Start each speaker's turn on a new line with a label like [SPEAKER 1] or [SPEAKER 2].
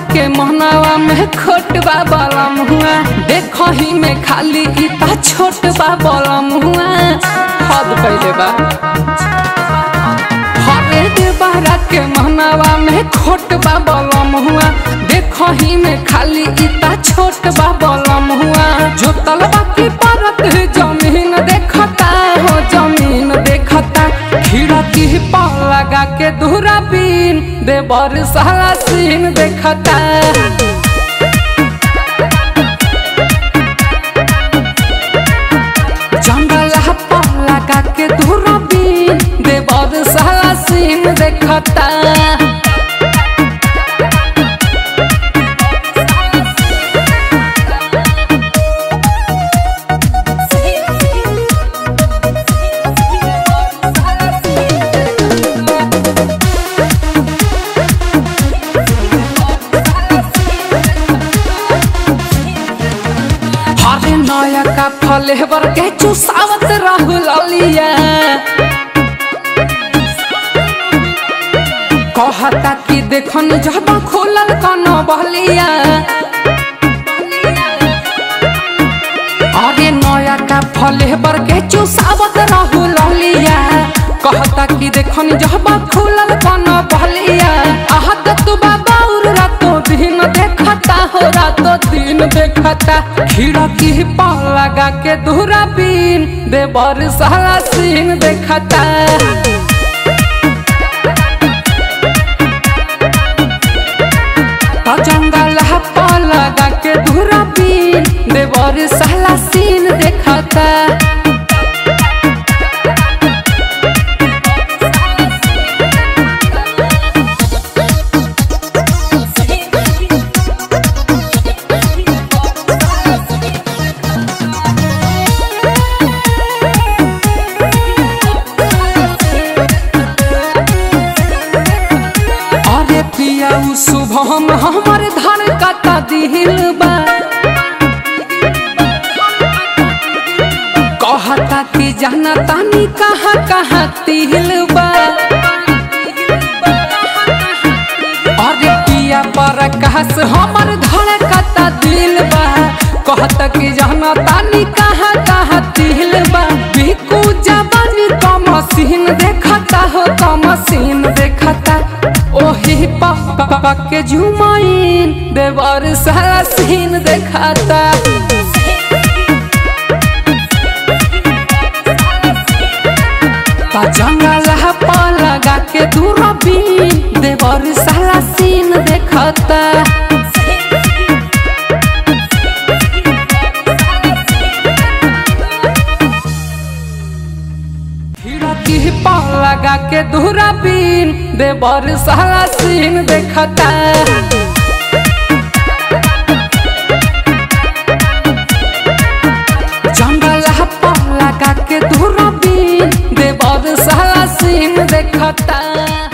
[SPEAKER 1] के महनावा में खोट बा बलम हुआ देखो ही में खाली इता छोट बा बलम हुआ हद पहले बा हरे देवरा के महनावा में खोट बा बलम हुआ देखो ही में खाली इता छोट बा बलम हुआ जो तलबा की परत जमीन देखता हो जमीन देखता खिड़की पर लगा के दूरा बीन देवर साला सीन देखता जंगल पर लगा के दूरा बीन देवर साला सीन देखता हरे नया का फलेवर के चुसावत रहू ललिया कहता कि देखन जब खोलल कन बहलिया अरे नया का फलेवर के चुसावत रहू ललिया कहता कि देखन जब खोलल कन बहलिया आहत तू बाबा उर रातो दिन देखता हो रातो दिन देखता खिड़की पर लगा के दूरा बीन देवर साला सीन देखता तो जंगल पर लगा के दूरा बीन देवर साला सीन देखता अरे पिया उ शुभम हमर धर कता दिल बा कहता कि जाना तानी कहाँ कहाँ तिल बा अरे पिया पर कहस हमर धर कता दिल बा कहता कि जाना तानी कहाँ कहाँ तिल बा बिकू जवानी कम सीन देखता हो कम सीन देखता ओही पापा के जुमाइन देवर सारा सीन देखता ता जंगल पर लगा के दूरबीन देवर सारा सीन देखता खिड़की पर लगा के दूरबीन देवर सारा सीन देखता जंगल पर लगा के दूरबीन देवर सारा सीन देखता